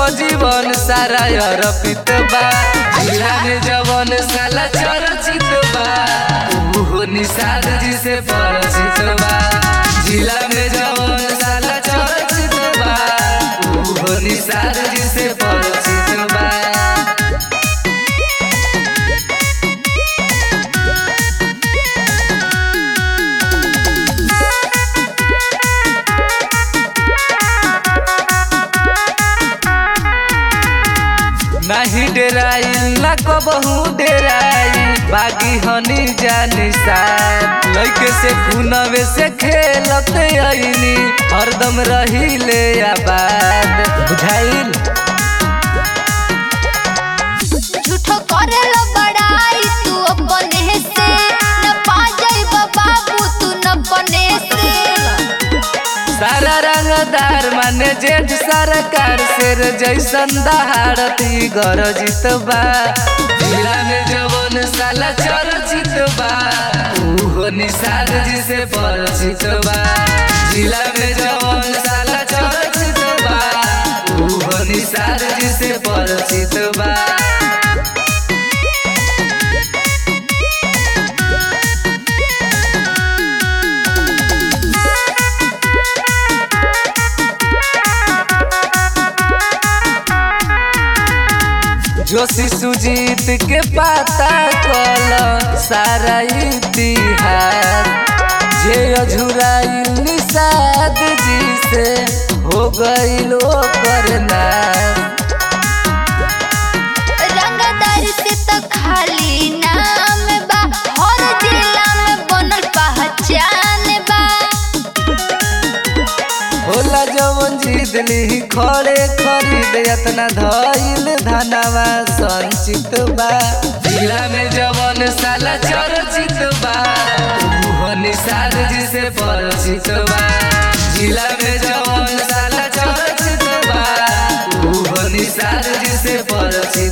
जीवन सारा अर्पित बा जिला में जवन साला चर्चित बा उहो निषाद जी से परिचित बा जिला में जवन साला चर्चित बा उहो निषाद जी से परिचित बा नाही डेराई ना कबहू डेराई बागी हनी जानी साथ लइके से खुनवे से खेलत आईनी हरदम रहिले आबाद बुझाइल झूठो करेला बड़ाई तू अपने से न पा जाइबा बाबू तू न बने से सारा रंगदार माने जेठ सरकार शेर जैसन दहाड़ती गरजित बा जिला में जवन साला चर्चित बा उहो निषाद जी से परिचित बा जिला में जवन साला चर्चित बा उहो निषाद जी से परिचित बा जोशी सुजीत के पता कल सारा इतिहास जे अझुराइल निषाद जी से हो गईल करना रंगदार से तो खाली नाम बा हर जिला में बनल पहचान बा होला जवन जीत ली खड़े खरीद यतना धइल धनवा संचित बा जिला में जवन साला चर्चित बा उहो निषाद जी से परिचित बा जिला में जवन साला चर्चित बा उहो निषाद जी से परिचित